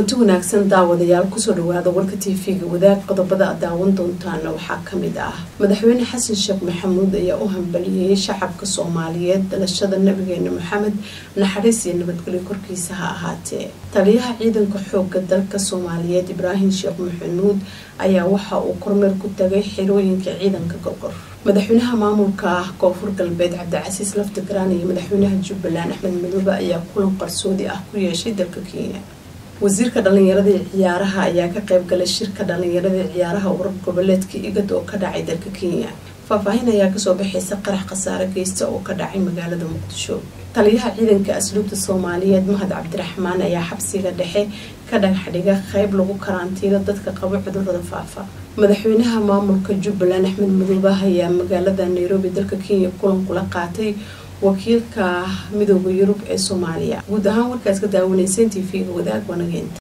kulanti wanaagsan daawadayaal kusoo dhawaada warka tv-ga wadaag qodobada aad daawan doontaana waxaa kamid ah madaxweyne xasan sheekh maxamuud ayaa u hambaliyeyay shacabka soomaaliyeed dalashada nabigeena maxamed naxariis iyo nabadgelyo korkiisa ha ahaatee taliyaha ciidanka xooga dalka soomaaliyeed ibraahim sheekh maxamuud ayaa waxa uu kormeer ku tagay xirooyinka ciidanka gorgor madaxweynaha maamulka ah koonfur galbeed cabdicasiis laftigaraan iyo madaxweynaha jubbaland axmed madoobe ayaa kulan qarsoodi ah ku yeeshay dalka kenya wasiirka dhalinyarada ee ciyaaraha ayaa ka qayb galay shirka dhalinyarada ee ciyaaraha urur goboleedka igad oo ka dhacay dalka kenya faahfaahin ayaa kasoo baxaysa qarax khasaare geysta oo ka dhacay magaalada muqdisho taliyaha ciidanka asluubta soomaaliyeed mahad cabdiraxmaan ayaa xabsiga dhexe ka dhagaxdhiga qeyb lagu karantiilo dadka qaba cudurada faafa madaxweynaha maamulka jubbaland axmed madoobe ayaa magaalada nairobi dalka kenya kulan kula qaatay wakiilka midooda yurub ee soomaaliya guud ahaan warkaas ka daawanayseen t v-ga wadaag wanageenta